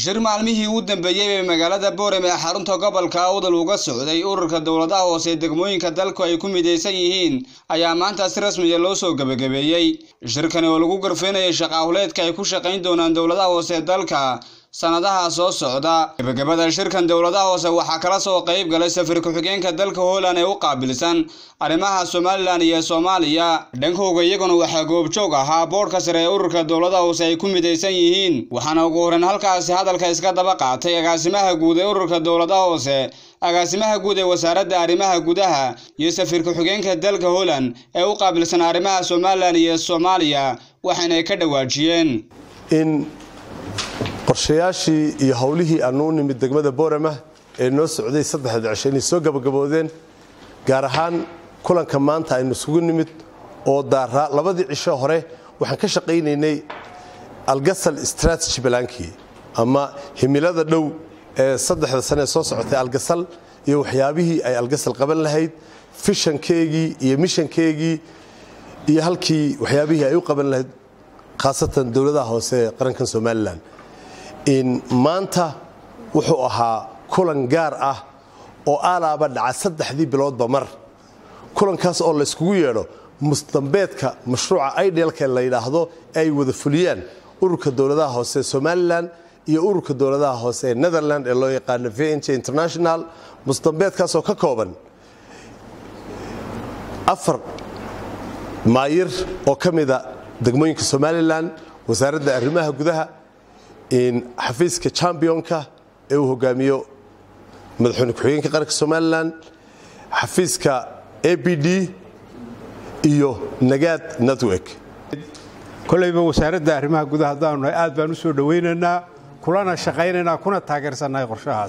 shir maalmihii u dambeeyey ee magaalada boorem ee xarunta gobolka awdal uga socday ururka dowladaha hoose ee degmooyinka dalku ay ku midaysan yihiin ayaa maanta si rasmiya loo soo gebagabeeyey shirkani oo lagu garfeynayay shaqaahuleedka ay ku shaqayn doonaan dowladaha hoose ee dalka sanadaha soo socda gebagabada shirkan dowladaha hoose waxaa kala soo qayb galay safir ku-xigeenka dalka holland ee u qaabilsan arrimaha somalilan iyo soomaaliya dhankooga iyaguna waxaa goobjoog ahaa boodhka sare ee ururka dowladaha hoose ay ku midaysan yihiin waxaana ugu horreyn halkaasi hadalka iska daba qaatay agaasimaha guud ee ururka dowladaha hoose agaasimaha guud ee wasaaradda arrimaha gudaha iyo safir ku-xigeenka dalka holland ee u qaabilsan arrimaha somalilan iyo soomaaliya waxaana ay ka dhawaajiyeen qorshayaashii iyo howlihii aanu u nimid degmada boorama ee noo socday saddexda cisho inay soo gabagaboodeen gaar ahaan kulanka maanta aynu isugu nimid oo daaraa labadii cisho hore waxaan ka shaqaynaynay algasal strategy balankii ama himilada dhow ee saddexda sane ee soo socotay algasal iyo waxyaabihii ay algasal qaban lahayd fishankeegii iyo mishankeegii iyo halkii waxyaabihii ay u qaban lahayd khaasatan dowladaha hoose ee qarankan somalilan maanta wuxuu ahaa kulan gaar ah oo aalaaba dhaca saddexdii biloodba mar kulankaas oo layskugu yeedho musdambeedka mashruuca idealka la yidhaahdo ee ay wada fuliyaan ururka dowladaha hoose ee somalilan iyo ururka dowladaha hoose ee netherland ee loo yaqaano vnj international musdambeedkaasoo ka kooban afar maayir oo ka mida degmooyinka somalilan wasaaradda arrimaha gudaha xafiiska championka ee uu hogaamiyo madaxweyne ku-xigeenka qaranka somalilan xafiiska a b d iyo nagaad network kolayba wasaaradda arrimaha gudaha haddaanu nahay aad baan u soo dhowaynaynaa kulana shaqaynaynaa kuna taageersannahay qorshahaas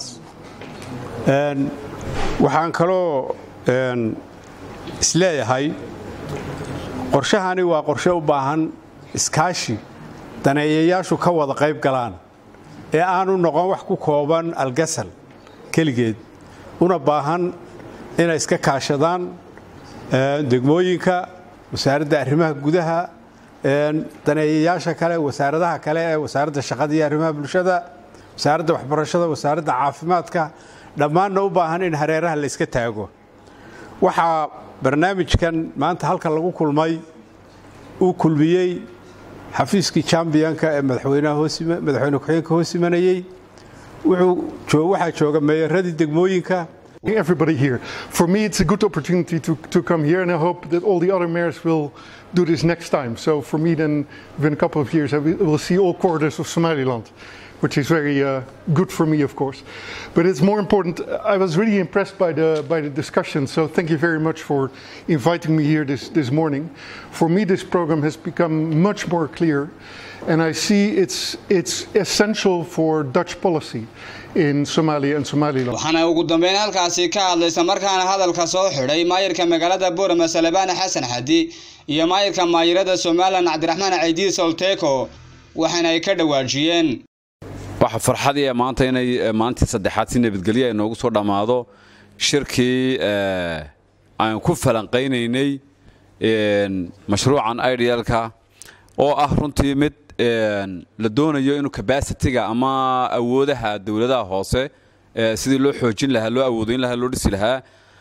waxaan kaloo isleeyahay qorshahani waa qorshe u baahan iskaashi daneeyayaashu ka wada qayb galaan ee aanu noqon wax ku kooban algasal keligeed una baahan inay iska kaashadaan degmooyinka wasaaradda arrimaha gudaha daneeyayaasha kale wasaaradaha kale ee wasaaradda shaqada iyo arrimaha bulshada wasaaradda waxbarashada wasaaradda caafimaadka dhammaanna u baahan in hareeraha la yska taago waxaa barnaamijkan maanta halkan lagu kulmay uu kulmiyey xafiiskii chambiyanka ee madaxweyne ku-xigeenka hoos imanayey waxaa jooga meeyaradii degmooyinka Everybody here. For me, it's a good opportunity to, to come here, and I hope that all the other mayors will do this next time. So, for me, then, within a couple of years, I will see all corridors of Somaliland, which is very uh, good for me, of course. But it's more important. I was really impressed by the by the discussion. So, thank you very much for inviting me here this this morning. For me, this program has become much more clear, and I see it's it's essential for Dutch policy. waxaana ugu dambeyn halkaasi ka hadlaysa markaana hadalka soo xidhay maayirka magaalada boorama salebaan xasan xadi iyo maayirka maayirada somalilan cabdiraxmaan caydiid solteko waxaana ay ka dhawaajiyeen waxa farxadii maanta inay maalintii saddexaad si nabadgelyo ay noogu soo dhammaado shirkii aan ku falanqaynaynay mashruucan idealka oo ah runtii mid la doonayo inuu cabasitiga ama awoodaha dowladaha hoose sidii loo xoojin lahaa loo awoodayn lahaa loo dhisi lahaa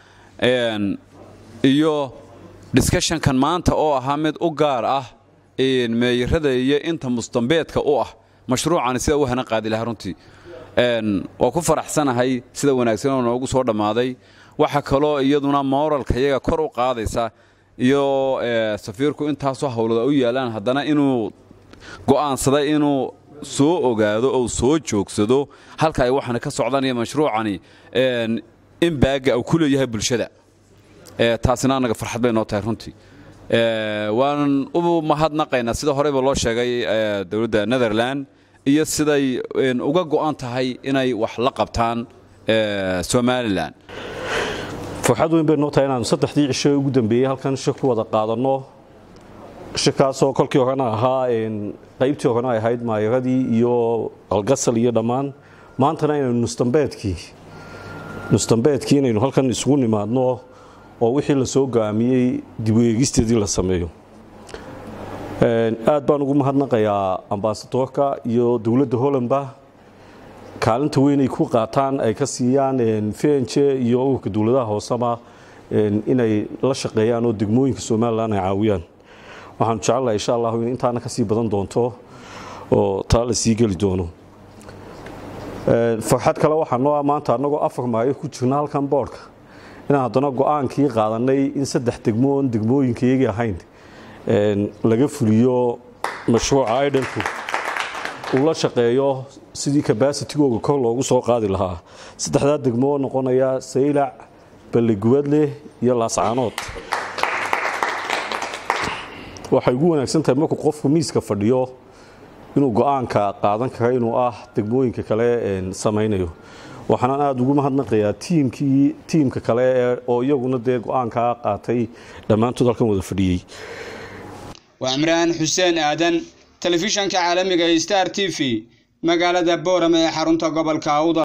iyo discussionkan maanta oo ahaa mid u gaar ah meeyarada iyo inta mustambeedka u ah mashruucani sida u hana qaadi lahaa runtii waa ku faraxsanahay sida wanaagsan oo noogu soo dhammaaday waxa kaloo iyaduna moralka iyaga kor u qaadaysa iyo safiirku intaasoo howlada u yaalaan haddana inuu go'aansaday inuu soo ogaado ou soo joogsado halka ay waxaana ka socdaan iyo mashruucani in baaga uu ku leeyahay bulshada taasina annaga farxad bay noo tahay runtii waan u mahadnaqaynaa sida horeyba loo sheegay dowladda netherland iyo siday uga go'an tahay inay wax la qabtaan somalilan farxad weyn bay noo tahay inaanu saddexdii cisho ugu dambeeyey halkan shir ku wada qaadanno shirkaasoo kolkii horena ahaa qaybtii horena ay ahayd maayaradii iyo algasal iyo dhammaan maantana inaynu nustambeedkii nustambeedkii inaynu halkan isugu nimaadno oo wixii la soo go'aamiyey dib u eegisteedii la sameeyo aad baan ugu mahadnaqayaa ambasadoorka iyo dowladda hollandba kaalinta weyn ay ku qaataan ay ka siiyaan vnj iyo ururka dowladaha hooseba inay la shaqeeyaan oo degmooyinka somalilan ay caawiyaan waxaanu jecelnahay insha allahu in intaana kasii badan doonto oo taa la sii geli doono farxad kale waxaa noo ah maanta annagoo afar maayo ku jirna halkan boodhka inaan haddana go-aankii qaadanay in saddex degmo oon degmooyinkayagii ahayn laga fuliyo mashruuca idhanku uu la shaqeeyo sidii kabaasitigooga kor loogu soo qaadi lahaa saddexdaa degmo oo noqonaya saylac balligubadleh iyo laascaanood waxay ugu wanaagsan tahay markuu qofku miiska fadhiyo inuu go-aanka qaadan kara inuu ah degmooyinka kale samaynayo waxaanaan aada ugu mahadnaqayaa tiimkii tiimka kale oo iyaguna dee go-aankaa qaatay dhammaantood halkan wada fadhiyey waa cimraan xuseen aadan telefishanka caalamiga star t v magaalada boorame ee xarunta gobolka awdal